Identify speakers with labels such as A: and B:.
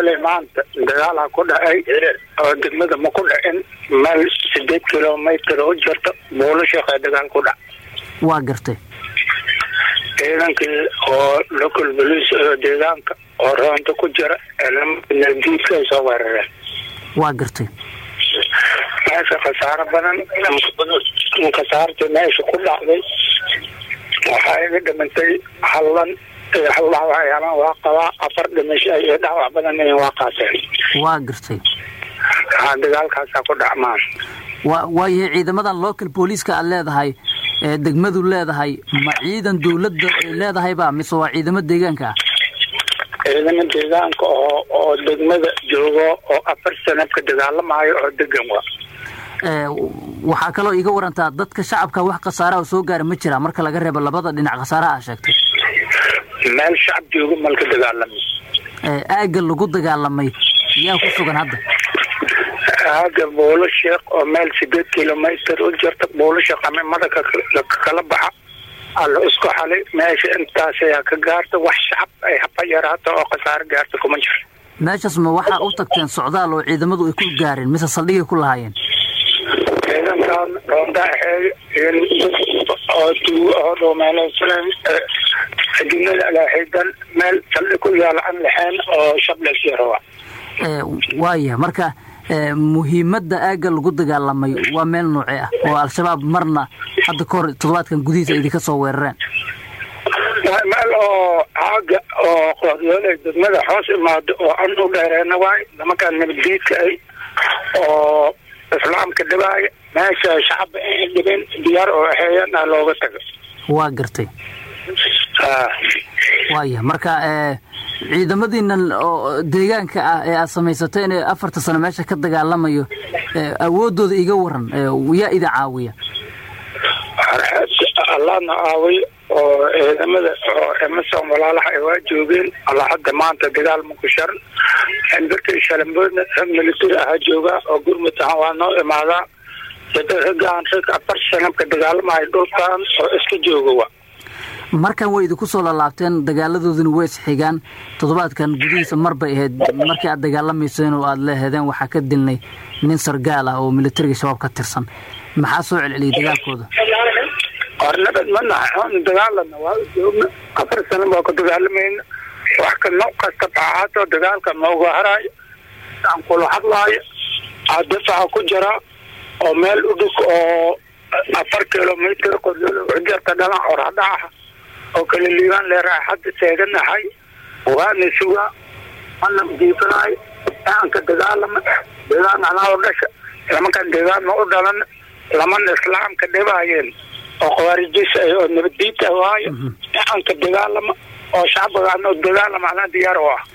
A: qoryooley maanta dagaalaa ku dhacay oo degmada ma ku dhacin meel sideed kilomitr u jirta buulo sheekha dagaal ku dhac
B: waa gartay
A: ciidankii oo local police oo deegaanka oo roonta ku jira nabdiidka ay soo weerareen
B: waa gartay
A: meesha khasaaro badan khasaartii meesha ku dhacday waxaa iga dhimantay hallan hal dhaawacyaala waa qabaa afar dhimasho iyo dhaawac badan waa qaateen
B: waa gartay
A: haa dagaalkaasaa ku dhacmaan
B: wa waayahay ciidamadan local booliiska aad leedahay ee degmadu leedahay ma ciidan dawladda ay leedahay ba mise waa ciidamo deegaanka ah
A: ciidamo deegaanka oo oo degmada joogo oo afar sana ka dagaalamaayo oo degan wa
B: waxaa kaloo iiga warantaa dadka shacabka wax khasaaraha soo gaara ma jira marka laga reebo labada dhinac khasaaraha a sheegtay
A: meel shacab joogo malka dagaalamay
B: aagga lagu dagaalamay yaa ku sugan hadda
A: aaga buulo sheekh oo meel sideed kilomitr u jirta buulo sheekh amimada kala baxa alla isku xalay meesha intaas ayaa ka gaarta wax shacab ay haba yaraata oo khasaaro gaarta kuma jiro
B: meeshaas ma waxaa u tagteen socdaal oo ciidamadu ay ku gaareen mise saldhigay ku lahaayeen
A: ciidankan roondaaxeey oo oo dhoomeeleysan adimada alaaxidan meel saldhig ku yaala aan lahayn oo shableys yarowa
B: waaya marka muhiimadda aagga lagu dagaalamay waa meel noocee ah oo al-shabaab marna hadda ka hor toddobaadkan gudihiisa idinka soo weerareen
A: meel oo aaga oo qoryooley degmada hoos imaado oo an u dheereena waay nimankaan nabaddiidka ay oo islaamka dhibaaya meesha shacabba in dhibin diyaar oo aheeyana looga tago
B: waa gartay waaya marka ciidamadiinan oo deegaanka ah ee aad samaysateen ee afarta sano meesha ka dagaalamayo awooddooda iga waran yaa idin caawiya
A: allahna caawiy oo ciidamada oo emerson walaalaha ay waa joogeen alla hadda maanta dagaal maku sharan birta shalamboodna rag military ahaa joogaa oo gurmud ahaan waa noo imaadaa raggaan rag afar sano ka dagaalamahay dhulkan oo iska jooga
B: markan way idinku soo lalaabteen dagaaladooduna way isxigaan toddobaadkan gudihiisa mar bay ahayd markii aad dagaalamayseen oo aad leehedeen waxaa ka dilnay nin sargaal ah oo militariga shabaab ka tirsan maxaa soo celceliyay dagaalkooda
A: hornabad ma nahay dagaalana waa joogna afar sano baa ku dagaalamayna wax ka nooc kasta baaxaato dagaalka nooga haraayo aan kula hadlaayo adifaca ku jira oo meel u dhig oo afar kilomitr qoryooljarta dhalan oradhaca oo kala liibaan leeraha hadda teeganahay waana sugaa mana diifanayo aanka dagaalama deegaan anaa dhasha lamankan deegaan ma u dhalan laman islaamka dhibaayeen oo khawaarijis oo nabaddiita waayo aanka dagaalama oo shacbigaan oo dagaalama anaa diyaar u ah